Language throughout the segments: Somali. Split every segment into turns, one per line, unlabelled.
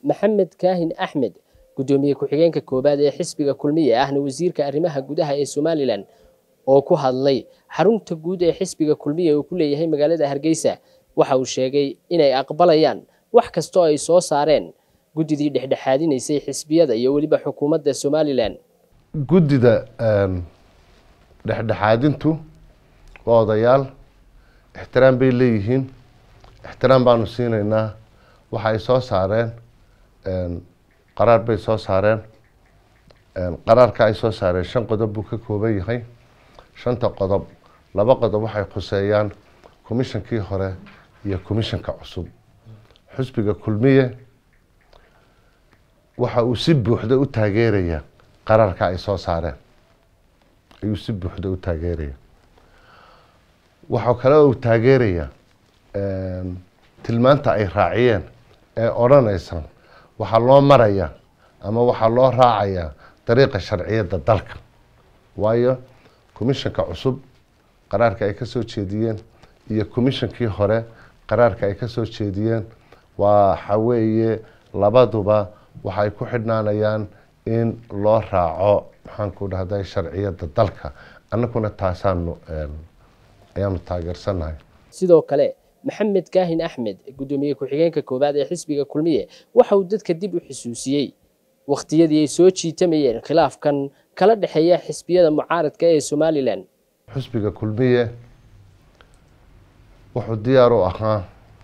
maxamed kaahin axmed guddoomiye ku-xigeenka koowaad ee xisbiga kulmiye ahna wasiirka arrimaha gudaha ee somalilan oo ku hadlay xarunta guud ee xisbiga kulmiye uu ku leeyahay magaalada hargeysa waxa uu sheegay inay aqbalayaan wax kastoo ay soo saareen guddidii dhexdhexaadinaysay xisbiyada iyo weliba xukuumadda somalilan
guddida dhexdhexaadintu waa odayaal ixtiraam bay leeyihiin ixtiraam baanu siinaynaa waxa ay soo saareen qaraar bay soo saareen qaraarka ay soo saareen shan qodob buu ka kooban yahay shanta qodob laba qodob waxay khuseeyaan commishonkii hore iyo commishanka cusub xusbiga kulmiye waxa uu si buuxda u taageeraya qaraarka ay soo saareen ayuu si buuxda u taageeraya waxaa kale uu taageeraya tilmaanta ay raaciyeen ee odhanaysa waxaa loo maraya ama waxaa loo raacayaa dariiqa sharciyadda dalka waayo commishanka cusub qaraarka ay kasoo jeediyeen iyo commishonkii hore qaraarka ay kasoo jeediyeen waxa weeye labaduba waxay ku xidhnaanayaan in loo raaco maxaanku dhahday sharciyadda dalka annaguna taasaanu ayaanu taageersanahay
sidoo kale maxamed kaahin axmed guddoomiye ku-xigeenka koowaad ee xisbiga kulmiye waxa uu dadka dib u xusuusiyey wakhtiyadii ay soo jiitamayeen khilaafkan kala dhexeeya xisbiyada mucaaradka ee somalilan
xusbiga kulmiye wuxuu diyaar u ahaa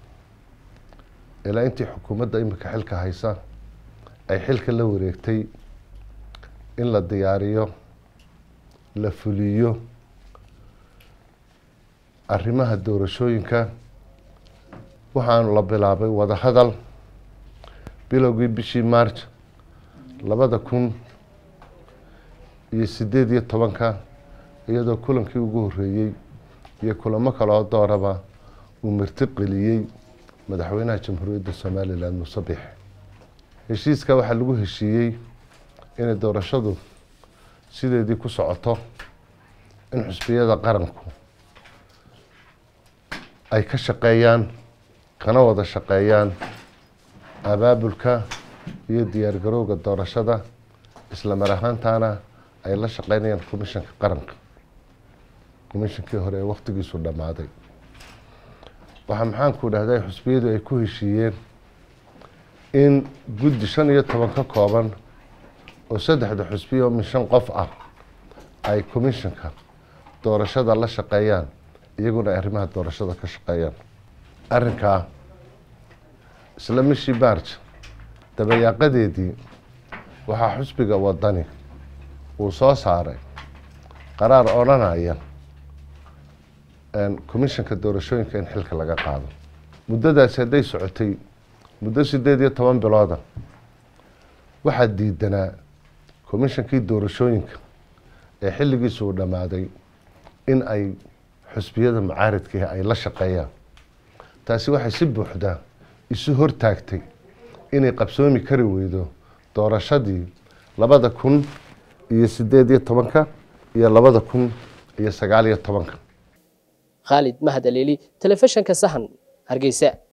ilaa intii xukuumadda imika xilka haysa ay xilka la wareegtay in la diyaariyo la fuliyo arrimaha doorashooyinka waxaanu la bilaabay wadahadal bilowgii bishii march labada kun iyo sideed iyo tobanka iyadoo kulankii ugu horeeyey iyo kulamo kaloo dooraba uu marti qeliyey madaxweynaha jamhuuriyadda somalilan muuse bixe heshiiska waxaa lagu heshiiyey inay doorashadu sideedii ku socoto in xusbiyada qaranku ay ka shaqeeyaan kana wada shaqeeyaan abaabulka iyo diyaargarowga doorashada isla mar ahaantaana ay la shaqeynayaan commishanka qaranka commishankii hore ee waktigiisu dhammaaday waxaa maxaanku dhahday xusbiyadu ay ku heshiiyeen in guddi shan iyo toban ka kooban oo saddexda xusbiya oo min shan qof ah ay commishanka doorashada la shaqeeyaan iyaguna ay arrimaha doorashada ka shaqeeyaan arrinkaa isla mishii march dabayaaqadeedii waxaa xusbiga wadani uu soo saaray qaraar odhanaya commishanka doorashooyinka in xilka laga qaado muddadaasi hadday socotay muddo sideed iyo toban bilooda waxaa diidanaa commishankii doorashooyinka ee xilligiisu uu dhammaaday in ay xusbiyada mucaaridkii ay la shaqeeyaan taasi waxay si buuxda isu hortaagtay inay qabsoomi kari weydo doorashadii labada kun iyo sideed iyo tobanka iyo labada kun iyo sagaal iyo tobanka
khaalid mahad aleeli telefishanka sahan hargeysa